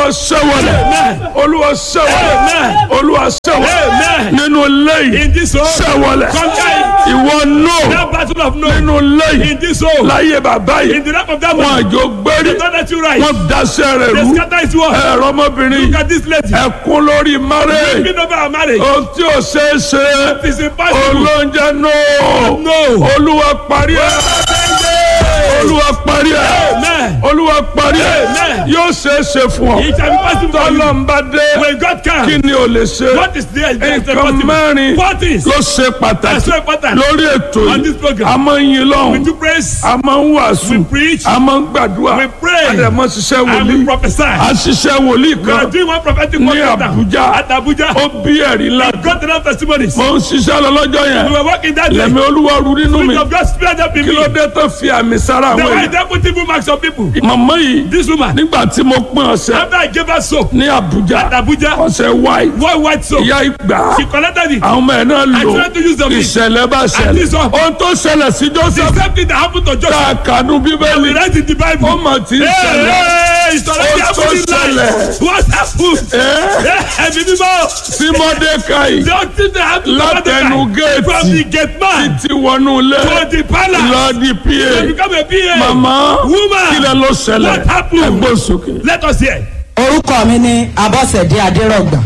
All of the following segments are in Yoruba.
olúwa ṣẹ́wọ̀lẹ̀ Amen. olúwa ṣẹ́wọ̀lẹ̀ Amen. olúwa ṣẹ́wọ̀lẹ̀ Amen. nínú lẹ́yìn In this home. ṣẹ́wọ̀lẹ̀ Conquer it. ìwọ That náà battle of no. nínú lẹ́yìn In this home. láyé bàbá In yìí the life of that wọn man. àjò gbérí They don't let you rise. wọn daṣẹ́ rẹ̀ They rú scatter his word. ẹ̀rọ ọmọbìnrin Look at this lady. ẹ̀kún lórí márẹ̀ Speaking over our marriage. ohun tí ò ṣeé ṣe It is impossible. olóúnjẹ náà No. olúwa parí ẹ̀ olúwa parí ẹ̀ Amen. olúwa parí ẹ̀ Amen. yóò ṣeé ṣe fún ọ It shall be possible for you. tọ́lọ́mbà dé When God kí comes. ni o lè ṣe What is there? Is there nǹkan possible? mẹ́rin What is? ló ṣe That's pàtàkì so important. lórí ètò On this yìí program. a máa ń yin We lọ́hùn do praise. a máa ń wàásù We preach. a máa ń gbàdúrà We pray. a dẹ̀ máa ń ṣiṣẹ́ And we wòlíì prophesy. a ṣiṣẹ́ wòlíì We are kan doing one prophetic ní word right now. Abuja At Abuja. ó bí ẹ̀rí ńlá God enough testimonies. mo ń ṣiṣẹ́ lọ lọ́jọ́ We yẹn were working that day. lẹ́mi olúwa ru nínú mi Spirit of God spirit up in kí me. ló dé tó fi àmì sára The àwọn way èèyàn they put evil marks on people. màmá yìí This woman. nígbà tí mo pín ọ̀sẹ̀ After I gave her soap. ní Abuja At Abuja. ọ̀sẹ̀ white One white soap. ìyá ìgbà She collected it. àwọn ọmọ ẹ̀ náà I lò tried to use the meat. ìṣẹ̀lẹ̀ bá ṣẹlẹ̀ this one- ohun tó ṣẹlẹ̀ sí The Joseph same thing that happened to tá Joseph. a kànú We bíbélì read in the Bible. ó mà ti ń Hey, ṣẹlẹ̀ hey, it's already Ó tó happening ṣẹlẹ̀. live. What happened? ẹ́ Ẹ̀mí mímọ́. sí Mọ́dékáì The thing that happened to Látẹnu Mordecai géètì. from the gate man ti wọnú ilé to the palace lọ di to pa become a PA. màmá Woman. kí lẹ ló ṣẹlẹ̀ What happened? ẹgbẹ́ sókè. Let us hear. orúkọ mi ní abọ́sẹ̀dé adérọ̀gbà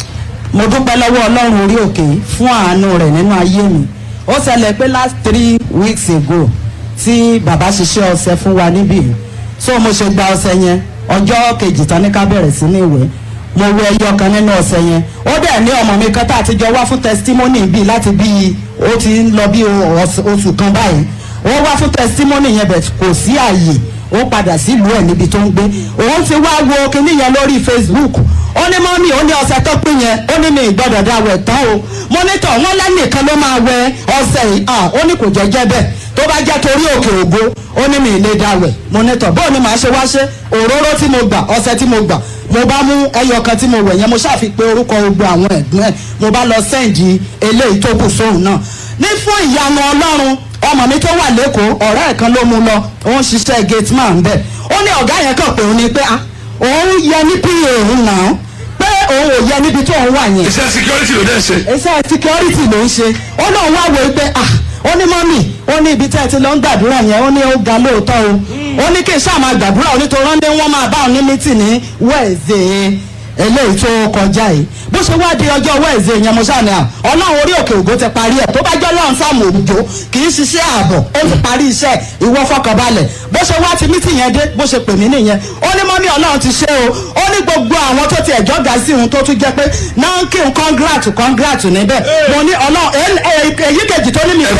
mo dúpẹ́ lọ́wọ́ ọlọ́run orí òkè fún àánú rẹ̀ nínú ayé mi ó ṣẹlẹ̀ pé last three weeks ago tí bàbá ṣiṣẹ́ ọṣẹ fún wa níbí so mo ṣe gba ọṣẹ yẹn ọjọ́ kejì tán ní ká bẹ̀rẹ̀ sí ní ìwé mo wẹ ẹyọ kan nínú ọṣẹ yẹn ó dẹ̀ ní ọmọ mi kan tá a ti jọ wá fún testimony bíi láti bíi ó ti ń lọ bí oṣù oṣù kan báyìí wọ́n wá fún testimony yẹn bẹ̀ kò sí àyè ó padà sílùú ẹ̀ níbi tó ń gbé òun ti wá wo kinní yẹn lórí facebook ó ní mọ́mí ó ní ọṣẹ tó pín yẹn ó ní mi ìgbọ́dọ̀ dá wẹ̀ tán o mọ́nítọ̀ wọn lẹ́nìkan ló máa wẹ ọṣẹ yìí ah ó ní kò jẹ́jẹ́ bẹ́ẹ̀ tó bá jẹ́ torí òkè ògo ó ní mi ìlé dá wẹ̀ mọ́nítọ̀ bóun ni màá ṣe wá ṣe òróró tí mo gbà ọṣẹ tí mo gbà mo bá mú ẹyọ kan tí mo wẹ̀ yẹn mo ṣàfipé orúkọ gbogbo àwọn ẹ̀gbọ́n ẹ̀ mo bá lọ sẹ́ǹdì eléyìí tó kù sóhun náà ní fún ìyanu ọlọ́run ọmọ mi tó wà lẹ́kọ̀ọ́ ọ̀rẹ́ ẹ̀ kan ló mú lọ ó ń ṣiṣẹ́ gate man bẹ́ẹ̀ ó ní ọ̀gá yẹn kàn pé òun ni pé ah òun yẹ ní pa òun náà pé òun ò yẹ níbi tó òun wà yẹn iṣẹ́ security ló dẹ̀ ṣe. iṣẹ́ security ló ń ṣe ó náà wá wo pé ah ó ní mọ́mì ó ní ibi tẹ́ ẹ ti lọ ń gbàdúrà yẹn ó ní ó ga lóòótọ́ o ó ní kí n ṣáà máa gbàdúrà onítorí wọ́n ní wọ́n máa bá òun ní mítì ní wẹ́ẹ̀zẹ̀ eléyìí tó kọjá yìí bó ṣe wá di ọjọ́ wẹ́ẹ̀zẹ̀ yẹn mo ṣáà ní à ọlọ́run orí òkè ògo ti parí ẹ̀ tó bá jẹ́ ọlọ́run sáàmù òjò kì í ṣiṣẹ́ ààbọ̀ ó ti parí iṣẹ́ ìwọ fọkànbalẹ̀ bó ṣe wá ti mítì yẹn dé bó ṣe pè mí nìyẹn ó ní mọ́mí ọlọ́run ti ṣe o ó ní gbogbo àwọn tó ti ẹ̀jọ́ ga sí òun tó tún jẹ́ pé náà ń kí n congrat congrat níbẹ̀ mo ní ọlọ́run èyí kejì tó ní mi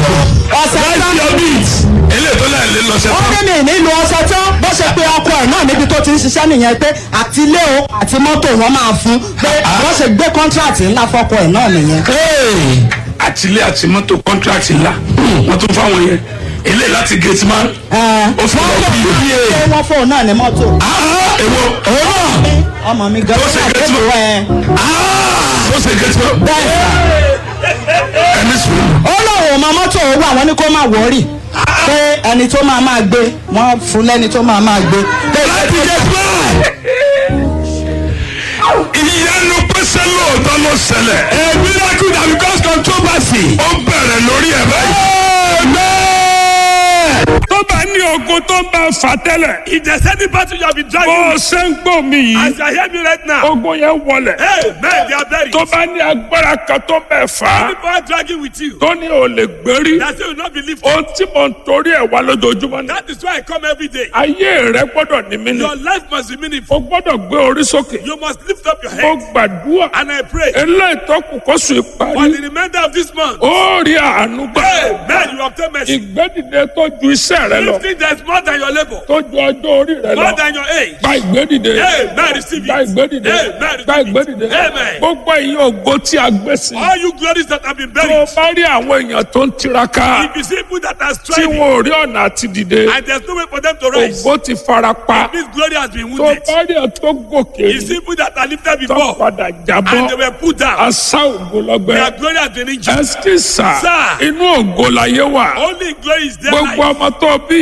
ọ̀sẹ̀ tán ilé tó láì lè lọ ó sẹ́tọ̀. ní mi nílùú ọ̀sẹ̀ tán bó ṣe pé ọkọ ẹ̀ náà níbi tó ti ń ṣiṣẹ́ nìyẹn pé àti ilé o àti mọ́tò wọn máa fún pé wọ́n ṣe gbé kọ́ńtíráàtì ńlá fọ́kọ ẹ̀ náà nìyẹn. àtìlé àti mọ́tò kọ́ńtíráàtì ńlá wọ́n tún fáwọn yẹn ilé láti gate man. ó fi lọ bí iye. ṣé wọ́n fóun náà ní mọ́tò. èwo ọmọ mi gan Ó ṣe wà gẹ́tù. lẹ́nu ẹ̀ ó ṣe gate man. bẹ́ẹ̀ sà. ẹni sùn. ó lóun ò mọ mọ́tò owó àwọn ní kó má wọ́ọ̀rì pé ẹni tó máa máa gbé wọ́n fún lẹ́ni tó máa máa gbé. láti gate man. ìyanu pèsè lóòótọ́ ló ṣẹlẹ̀. a miracle that because controversy. ó bẹ̀rẹ̀ lórí ẹ̀ báyìí. tó bá ní ogun tó ń bá fà tẹ́lẹ̀. If there's any battle you have been bó dragging, o ṣe ń gbọ́ mi yìí. as you are hearing me right now, ogun yẹn wọlẹ̀. hey, men, they are buried. tó bá ní agbára kan tó bẹ̀ fà á. People are dragging with you. tó ní o lè gbérí. That you will not be lifted. ohun tí mo ń torí ẹ̀ wá lójoojúmọ́ ni. That is why I come every day. ayé rẹ gbọ́dọ̀ ní mí ni. Your life must be meaningful. o gbọ́dọ̀ gbé orí sókè. You must lift up your mo head. gbàdúrà. And I pray eléyìí tó kù kó sùn for ìparí. the remainder of this month. ó rí àánú gbà. Hey, man, you obtain mercy. ìgbédìde tó ju iṣẹ́ rẹ lọ. Lifting that is more than your labor, tó ju ọjọ́ orí rẹ more lọ. than your age. gba ìgbédìde. Hey, man, receive gba it. ìgbédìde. Hey, man, gba receive ìgbédìde. it. Amen. gbogbo ẹ̀yin ògo tí a gbé sí. All you glories that have been tó o buried. bá rí àwọn èèyàn tó ń tiraka. If you see people that are tí striving wọn ò rí ọ̀nà àti dìde. and there's no way for them to rise, ògo ti fara pa. this glory has been tó wounded. bá rí ẹ tó gòkè You see people that are lifted tó before padà and they jábọ́ were put down. asá ògo lọ́gbẹ́ Their glory has been injured. ẹsítì sà Sir. inú ògo láyé wà Only glory is there. gbogbo life. ọmọ tó bí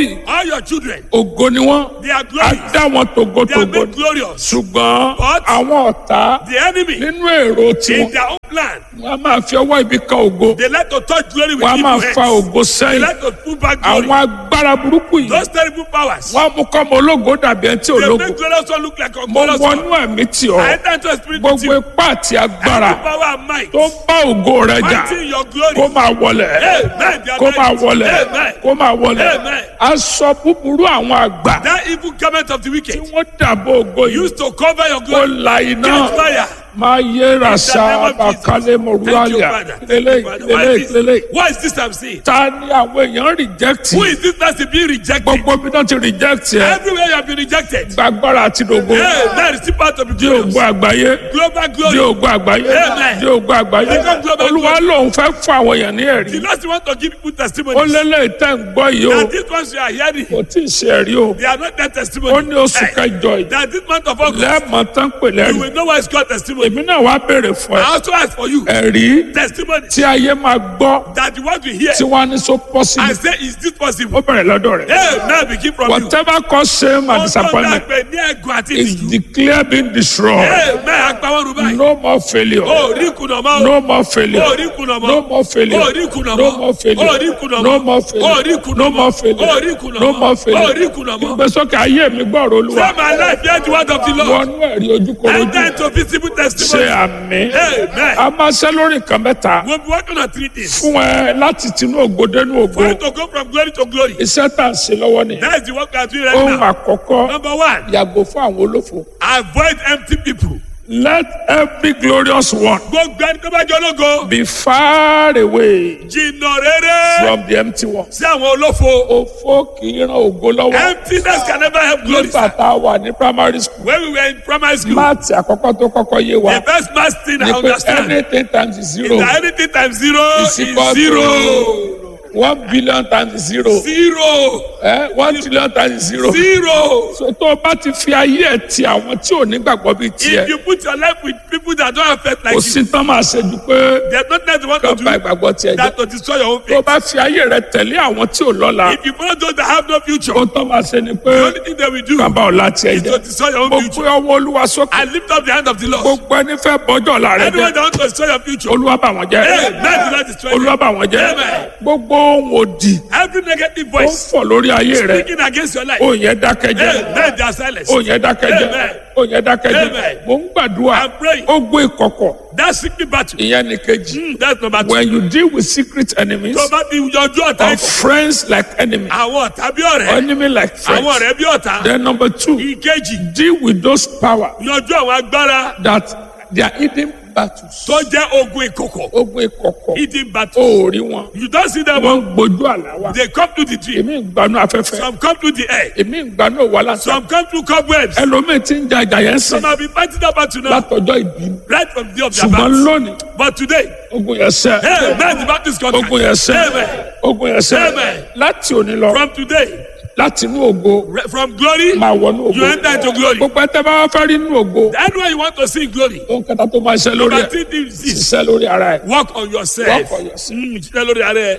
bí All your children, ògo ni wọ́n they are á glorious. dá wọn They are tògótògó made glorious. ṣùgbọ́n But- àwọn ọ̀tá The enemy, nínú èrò in tiwọn their own plan, wọ́n á máa fi ọwọ́ ibi kan ògo they like to touch glory with wọ́n á máa evil fa hands. ògo They sẹ́yìn like to pull back glory. àwọn agbára burúkú yìí Those terrible powers, wọ́n á mú kọ́mọ ológo dàbí ẹni tí ò they lógo make glorious one look like a mo glorious wọnú one. ẹ̀mí tì ọ́ I enter into a spirit with gbogbo you. ipá àti agbára Every power and might, tó ń bá ògo rẹ jà fighting your glory. kó máa wọlẹ̀ Amen. They are kó máa right. wọlẹ̀ Amen. kó máa wọlẹ̀ Amen. aṣọ búburú àwọn àgbà That evil garment of the tí wicked wọ́n dàbò ògo yìí used to cover your kó glory. la iná Catch fire. máa yé rasa In the name of Jesus. àbàkálẹ̀ Thank you, mọ̀rúwálìà Father. Thank lélẹ̀ you, Father. Why lélẹ̀ is lélẹ̀ this- Why is this I'm seeing? ta ni àwọn èèyàn reject Who is this person being rejected? gbogbo bí wọ́n ti reject ẹ Everywhere you have been rejected. gbàgbára àti dògo Hey, that is still part of the di glorious. ògo àgbáyé Global di glory. ògo àgbáyé Amen. di ògo àgbáyé Become global olúwa lòun fẹ́ fún àwọn èèyàn ní ẹ̀rí The Lord want to give people ó testimonies. lélẹ̀ tẹ́ ń gbọ́ yìí o That these ones you are hearing, kò tí ì ṣe ẹ̀rí o they are not that ó testimony. ní oṣù Hey, kẹjọ yìí That this month of August, lẹ́ẹ̀mọ́ tán pè you lẹ́rìí will know why it's called testimony. èmi náà wá béèrè fún ẹ I also ask for you ẹ̀rí testimony tí ayé máa gbọ́ that the word we hear tí wọ́n á ní so possible and say, is this ó possible? bẹ̀rẹ̀ lọ́dọ̀ rẹ̀ Hey, now begin from you. whatever cause shame and Ohun tó disappointment dàgbẹ́ ní ẹ̀gùn àti is ìtìjú. declared being destroyed Hey, mẹ́ àgbáwọ́ rú báyìí. no more failure O rí kùnà mọ́. no more failure O rí kùnà mọ́. no more failure O rí kùnà mọ́. no more failure O rí kùnà mọ́. no more failure O rí kùnà no mọ́. more failure O rí kùnà no mọ́. more O failure rí kùnà mọ́. ìgbésókè ayé mi gbọ́rọ̀ olúwa Say my life, hear the word of the Lord. wọnú ẹ̀rí ojúkorojú Enter into visible ṣe testimony. àmì Amen. a máa ṣe lórí nǹkan mẹ́ta We'll be working on three things. fún ẹ láti tinú ògo dénú ògo For you to go from glory to glory. iṣẹ́ tá à ń ṣe lọ́wọ́ nìyẹn That is the work we are doing right ohun now. àkọ́kọ́ Number one, yàgò fún àwọn olófo avoid empty people. let every glorious one Gbogbo ẹni tó bá jẹ́ ológo. be far away Jìnnà rere from the empty one. sí àwọn olófo. òfo kì í ran ògo lọ́wọ́ Emptiness can never help glory. nígbà tá a wà ní primary school When we were in primary school, máàtì àkọ́kọ́ tó kọ́kọ́ yé wa the first math thing I ni pé understand anything times zero is that anything times zero is is equal zero. to one billion times zero Zero. eh, one trillion times zero. Zero. so tó o bá ti fi ayé ẹ̀ ti àwọn tí ò ní gbàgbọ́ bíi If tiẹ̀ you put your life with people that don't have faith like kò you, sí tán máa ṣe ju pé there's nothing they want kán to ba do ìgbàgbọ́ tiẹ̀ jẹ́ that to destroy your own tó o faith. bá fi ayé rẹ tẹ̀lé àwọn tí ò lọ́la If you follow those that have no future, ohun tó máa ṣe ni pé the only thing they will do kán bá ọ̀la tiẹ̀ is to jẹ́ destroy your own mo future. gbé ọwọ́ olúwa sókè I lift up the hand of the Lord. gbogbo ẹni fẹ́ bọ́jọ́ ọ̀la rẹ Anyone jẹ́ that wants to destroy your future, olúwa bá wọn jẹ́ hey, man, do not destroy olúwa you. bá wọn jẹ́ Amen. gbogbo ohun òdì Every negative ó ń voice fọ̀ lórí ayé rẹ speaking against your life, ó yẹn dákẹ́ jẹ́ hey, man, they are silent. ó yẹn dákẹ́ jẹ́ Amen. ó yẹn dákẹ́ jẹ́ Amen. mo ń gbàdúrà I'm praying. ó gbé ìkọ̀kọ̀ That secret battle, ìyẹn ní kejì mm, that's number two. when you deal with secret enemies Tó bá ti yọjú ọ̀tá or ikọ̀, friends like enemy àwọn ọ̀tá bí ọ̀rẹ́, enemy like àwọn friends ọ̀rẹ́ bí ọ̀tá, then number two ìkejì, deal with those power yọjú àwọn agbára that they are hidden battles tó jẹ́ ogun ìkọ̀kọ̀, ogun ìkọ̀kọ̀ hidden battle. ó rí wọn You don't see them, wọ́n ń gbójú àlá wa they come to the tree. èmi ń gbanú afẹ́fẹ́ Some come to the air. èmi ń gbanú òwà lásán Some come to cobwebs. ẹlòmíì ti ń ja ìjà yẹn sìn Some have been fighting that battle now, látọjọ́ ìbí right from the day of their ṣùgbọ́n birth. lónìí But today, ogun yẹn sẹ́ hey, man, the battle is conquered. ogun yẹn sẹ́ Amen. ogun yẹn sẹ́ Amen. láti òní lọ From today, láti inú ògo re- from glory, máa wọnú ògo you enter into glory. gbogbo ẹ tẹ́ bá wá fẹ́ rí inú ògo Anywhere you want to see glory, ohun kẹta tó máa ṣe lórí number ẹ three thing is this, ṣiṣẹ́ lórí ara ẹ work on yourself. Work on yourself. Mm, ṣiṣẹ́ lórí ara ẹ.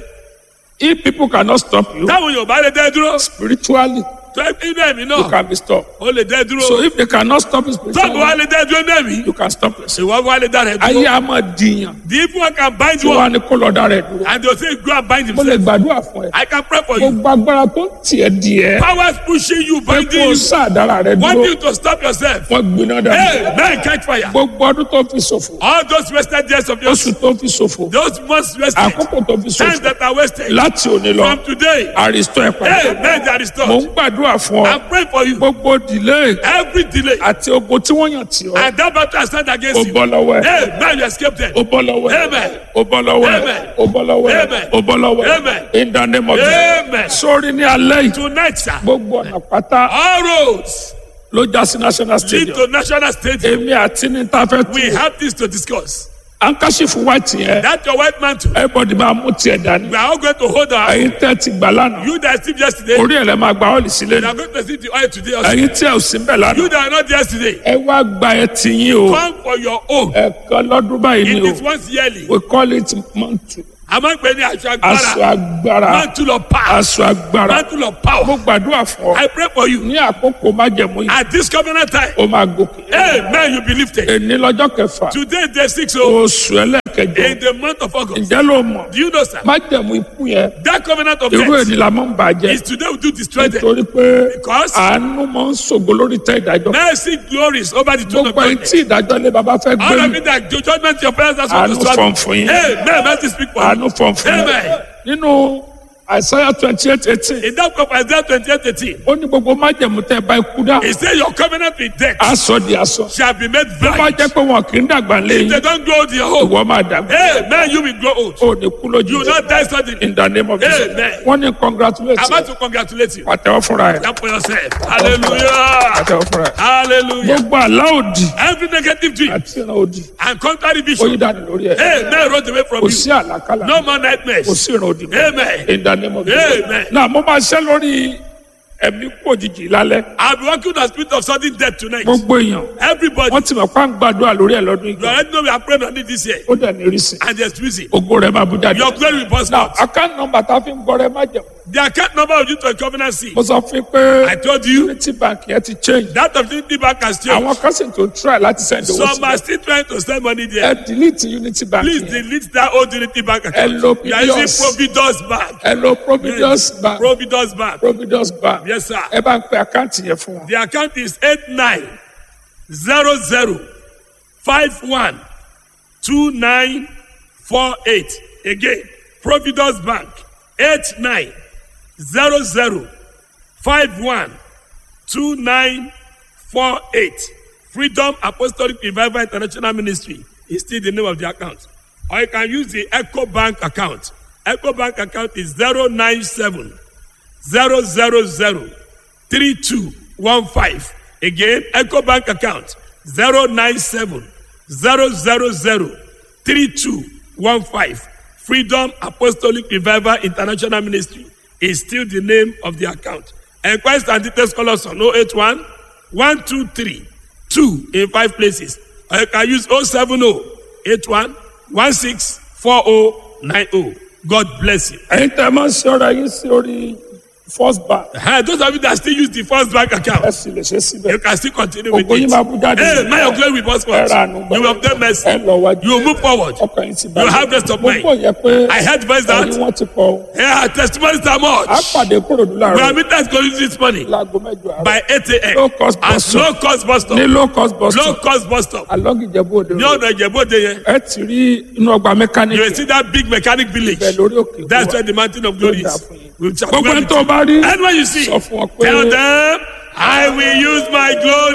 if people cannot stop you Táwọn èèyàn bá lè dẹ́ dúró, spiritually tó inú ẹ̀mí you náà, can be stopped ó lè dẹ́ dúró. so if they cannot stop you Tọ́ọ̀bù wa spiritually lè dẹ́ dúró inú ẹ̀mí, you can stop yourself ìwọ wa lè dá rẹ̀ ayé dúró. a máa dìyàn The evil one can bind tí you wọ́n á up ní kó lọ́ọ́ dá rẹ̀ dúró and they will say go and bind mo lè himself. gbàdúrà fún ẹ I can pray for you. gbogbo agbára tó ń tiẹ̀ díẹ̀ Powers pushing you, pé binding kó o you, sáàdára rẹ want dúró you to stop yourself. wọ́n gbiná dànù Hey, man, catch fire. gbogbo ọdún tó fi ṣòfò All those wasted years of yours, oṣù tó fi ṣòfò those months wasted, àkókò tó fi times ṣòfò that are wasted, láti òní lọ from today, àrìsọ ẹ hey, padà man, they are mo restored. ń gbàdúrà fún ọ I pray for you. gbogbo delay Every delay àti ogun tí wọ́n yàn tì ọ́ and that battle I stand ó against you. bọ́ lọ́wọ́ ẹ Hey, man, you escape them. ó bọ́ lọ́wọ́ ẹ Amen. ó bọ́ lọ́wọ́ ẹ Amen. ó bọ́ lọ́wọ́ ẹ Amen. ó bọ́ lọ́wọ́ ẹ Amen. in the name of Amen. Jesus sórí ní alẹ́ yìí Tonight, sir, gbogbo ọ̀nà pátá all roads ló já sí national lead stadium to national stadium. èmi àti ní ta fẹ́ We tu have this to discuss. ankashifu white yẹn That your white mantle, everybody máa mú tiẹ̀ dání we are all going to hold our. ẹ̀yin tẹ́ ti gbà lánàá You that sleep yesterday, orí ẹ̀ lẹ́ máa gba ọ́ọ̀lì sílẹ̀ we ní are going to see the oil today also. ẹ̀yin tí ẹ̀ ò sí bẹ̀ lánàá You that are not yesterday, ẹ wá gba ẹ tiyín o come for your own. ẹ̀kan lọ́dún báyìí ni It o is once yearly. we call it month A máa ń pè ní aṣọ aṣọ agbára. agbára Mantle of power. aṣọ agbára Mantle of power. mo gbàdúrà fún ọ I pray for you. ní àkókò májẹ̀mú yìí At this covenant time. ó máa gòkè Amen. You be lifted. èní lọ́jọ́ kẹfà Today day six o. oṣù ẹlẹ́kẹjọ In the month of August. ǹjẹ́ ló mọ̀ Do you know sir? májẹ̀mú ikú yẹn That covenant of irú death èní la máa ń bàjẹ́ is today we do destroy them. nítorí pé Because àánú máa ń ṣògo lórí tẹ́ ìdájọ́ mercy glories over the throne of gbogbo ẹni God. tí ìdájọ́ lé baba fẹ́ gbé All of mi it that the judgment your parents has àánú to fọ̀n fún yín Amen. Mercy speak for àánú you. fọ̀n fún yín Amen. nínú àìsáyà twenty eight eighteen In that cup Isaiah 28 18. ó ní gbogbo májẹ̀mú tẹ́ ẹ bá ikú dá He said your covenant with death aṣọ di aṣọ shall be made tó bá blind. jẹ́ pé wọn kì í dàgbà If lẹ́yìn they don't grow old in your home. ìwọ máa dàgbà Amen. You will grow old. ó ní kú You lójú will not die suddenly. in the name of Jesus Amen. wọ́n ní congratulate I'm about to congratulate you. pàtẹ́wọ́ fúnra ẹ̀ Clap for yourself. Hallelujah. pàtẹ́wọ́ fúnra ẹ̀ Hallelujah. gbogbo àlá òdì Every negative dream àti ìran òdì and contrary ó yí vision. dànù lórí ẹ̀ Amen. Run away from kò you. sí àlàkálà No more kò nightmares. sí ìran òdì mọ́. Amen. in the name of Jesus Amen. náà mo máa ṣẹ́ lórí ẹ̀mí kú òjijì lálẹ́ I'll be working with the spirit of sudden death tonight. gbogbo èèyàn Everybody. wọ́n ti mọ̀ pé à ń gbàdúrà lórí ẹ̀ lọ́dún You ìgbà already know we are praying on it this year. ó dẹ̀ ní rísì And there's reason. ògo rẹ̀ máa bú jáde. Your glory will burst now out. account number tá a fi ń gbọ́ rẹ má jẹun The account number of you to a covenant seed. mo sọ fún yín pé I told you unity bank yẹn ti change that of the bank has changed. àwọn kan sì tó try láti send owó Some are síbẹ̀ still trying to send money ẹ there. delete unity bank Please yẹn delete that old Unity Bank account. Hello, You are using Providence. Providence Bank. ẹ lọ providence bank Providence Bank. providence bank Yes, sir. ẹ bá ń pe àkáǹtì yẹn fún wọn The account is eight nine zero zero five one two nine four eight. Again, Providence Bank eight nine zero zero five one two nine four eight. Freedom Apostolic Revival International Ministry is still the name of the account. Or you can use the Echo Bank account. Echo Bank account is zero nine seven zero zero zero three two one five again eco bank account zero nine seven zero zero zero three two one five freedom apostolic revival international ministry is still the name of the account enquiries and details call us on oh eight one one two three two in five places or you can use oh seven oh eight one one six four oh nine oh god bless you. ẹ̀yin tẹ́ ẹ máa ń ṣe ọ̀rọ̀ yín sí orí first bank Uh, those of you that still use the first bank ẹ account, sì lè ṣe síbẹ̀ you can still continue with ògo yín it. máa bú jáde Hey, may your glory be ẹ prosperous. ra àánú You will obtain mercy. ẹ lọ wájú You will move forward. ọkàn yín ti You have rest of mo mind. gbọ́ yẹn pé I heard voice that. ẹ̀yin wọ́n ti kọ́ ọ. Yeah, testimonies are a much. pàdé kúròdú We láàárọ̀ are meeting going this morning láago mẹ́jọ àárọ̀ by 8 Low a.m. cost At bus stop. low cost bus ní stop. low cost bus Low stop cost bus stop. along Ìjẹ̀bú Òde Ní road ọ̀nà Ìjẹ̀bú-Òde yẹn. ẹ ti rí inú ọgbà You will mẹkáníìkì see that big mechanic village. bẹ́ẹ̀ lórí òkè That's wa. where the mountain of glory Ló dà is. fún yín. We'll chat gbogbo well ẹni with tó you. bá rí And when you see, sọ fún ọ pé tell them, I will use my glory.